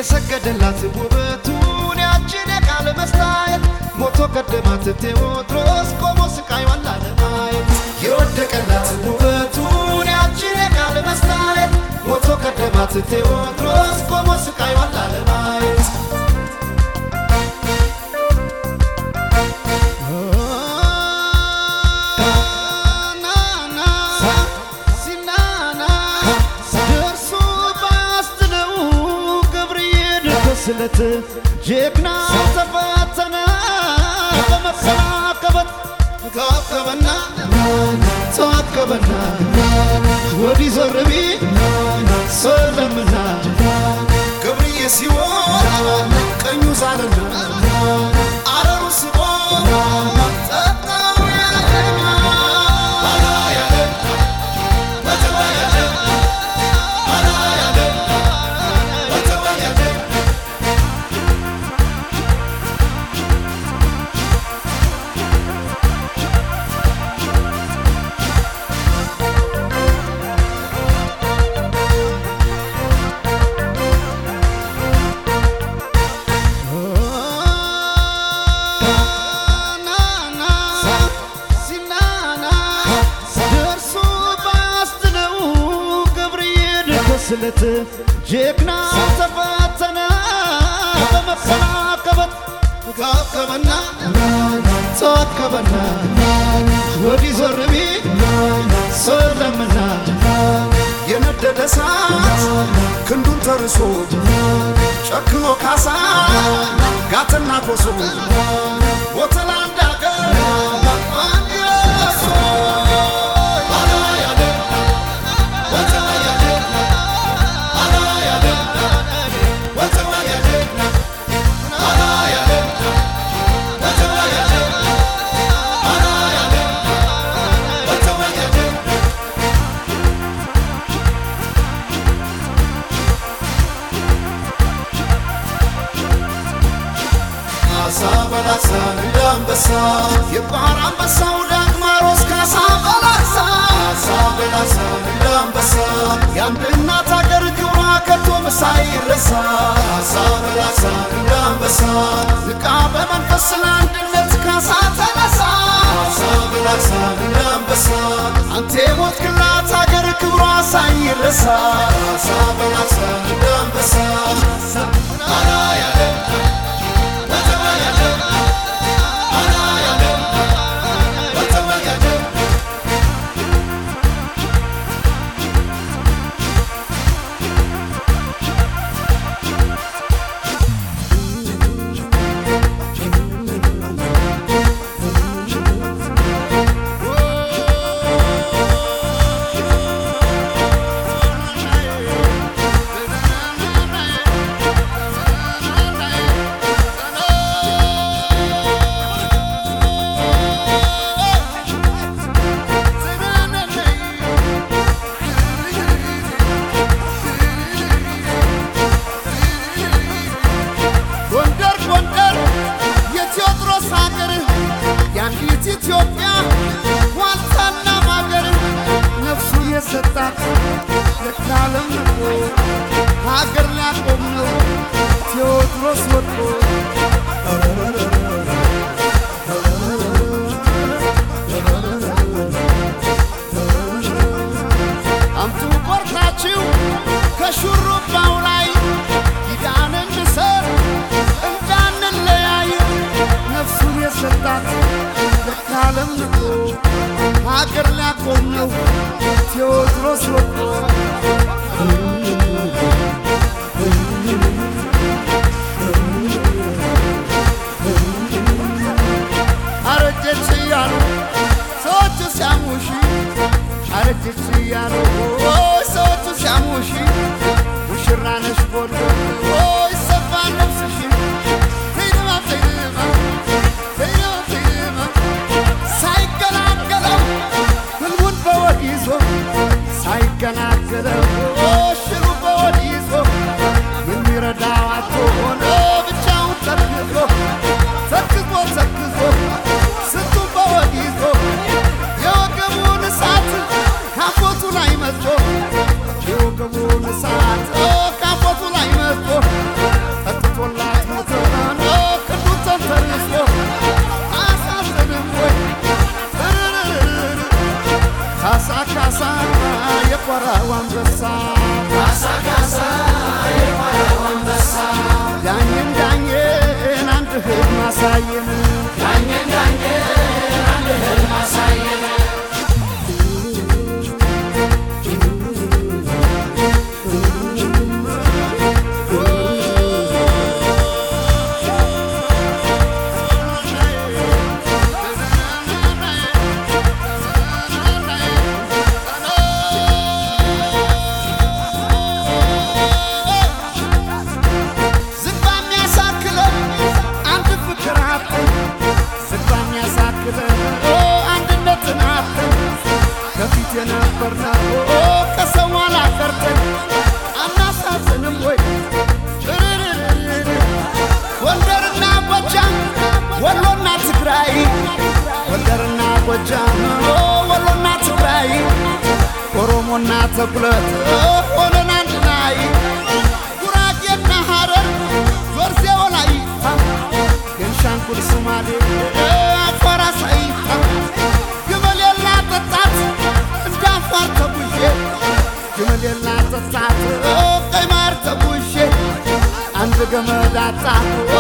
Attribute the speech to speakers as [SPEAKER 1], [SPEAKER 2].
[SPEAKER 1] የሰገደላት ውበቱን ያችን የቃል መስታየት ሞቶ ቀደማት ቴዎድሮስ ቆሞ ስቃይዋን ላለማየት የወደቀላት ውበቱን ያችን የቃል መስታየት ሞቶ ቀደማት ቴዎድሮስ ቆሞ ስቃይዋን ላለማየት ስለት ጀግና ተፈተነ በመሰናከበት ተዋከበና ተዋከበና ወዲህ ዞር ቢል ሰለምና ገብርዬ ሲሆን ቀኙ ሳለና አረሩ ስቦ ጠጣው ያለና አላ ያለ ወተዋ ያለ አላ ያለ ወተዋ ያለ ስለት ጀግና ተፈተነ በመሰናከበት ተዋከበና ተዋከበና ወዲህ ዞር ቢል ሰለምና የነደደ እሳት ክንዱን ተርሶ ጨክኖ ካሳ ጋትና ኮሶ ወተላ እንዳገር አንየሶ አላ ያለ ወተላ ያለ አላ ያለ ወተላ ያለ አላ ያለ ወተላ ያለ አላ ያለ ወተላ ያለ ካሳ በላሳ እንደ አንበሳ የባህር አንበሳው ዳግማሮስ ካሳ በላሳ ካሳ በላሳ እንደ አንበሳ የአንድ እናት አገር ክብሯ ከቶም ሳይረሳ ካሳ በላሳ እንደ አንበሳ ንቃ በመንፈስ ለአንድነት ካሳ ተነሳ ካሳ በላሳ እንደ አንበሳ አንተ የሞትክላት አገር ክብሯ ሳይረሳ ካሳ በላሳ እንደ አንበሳ አላ ያለ
[SPEAKER 2] ጎንደር ጎንደር የቴዎድሮስ ሀገር የአንዲት ኢትዮጵያ ዋልታና ማገር ነፍሱን የሰጣት የካለም ንቆ ሀገር ሊያቆም ነው ቴዎድሮስ ወጥቶ አምጡ ቆርጣችሁ ከሹሩባው ላይ ኪዳን እንሰር እንዳንለያይ ነፍሱን የሰጣት ለካለም ንቆ ሀገር ሊያቆም ነው ቴዎድሮስ ወጥቶ አረጀች እያሉ ሰዎቹ ሲያሙሽ አረጀች እያሉ ኦይ ሰዎቹ ሲያሙሽ ሙሽራ ነሽ ጎንደር ኦይ ሰፋ ነፍስሽ ተይደማ ተይደማ ተይደማ ተይደማ ሳይገላገለው ህልሙን በወግ ይዞ ሳይገላገለው ኦ ሽር ተኩለት ሆነን አንድ ላይ ጉራጌና ሐረር ዞርዜ ወላይታ ቤንሻንጉል ሶማሌ አፋር አሳይታ ግመል የላጠጣት እንደ አፋር ተጉዤ ግመል የላጠጣት ቀይ ማር ተጉዤ አንድ ገመድ አጣሁ